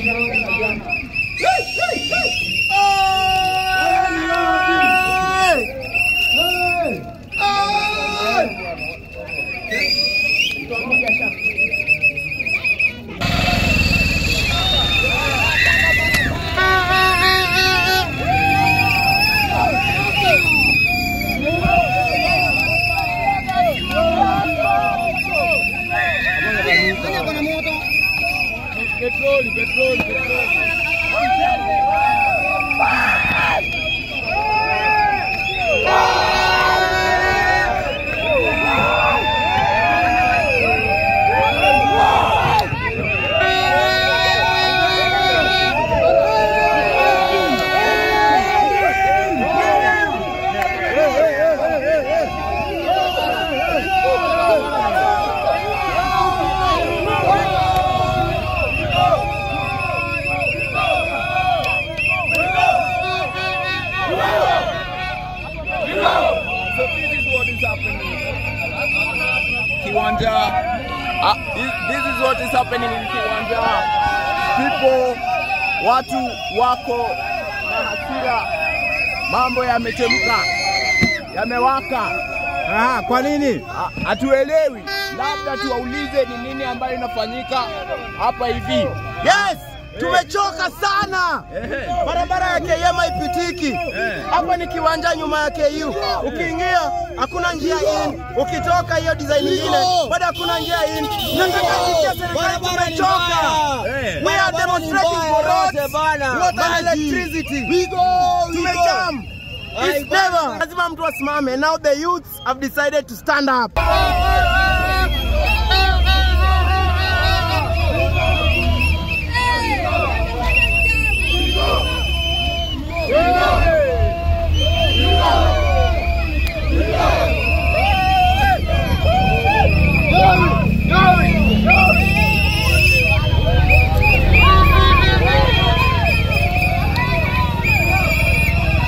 So this is what is happening. Kiwanja. Uh, this, this is what is happening in Kiwanja. People, watu wako na hasira, mambo yamechemka, yamewaka. Ah, kwa nini? Ah, Hatuelewi, labda tuwaulize ni nini ambayo inafanyika hapa hivi. Yes, tumechoka sana. Barabara ya KM haipitiki. Hapa ni kiwanja nyuma ya KU. Ukiingia hakuna njia in, ukitoka hiyo design nyingine bado hakuna njia in. Nataka kusikia serikali tumechoka. We are demonstrating for roads, water and electricity. Tumejam. It's never. Lazima mtu asimame. Now the youths have decided to stand up.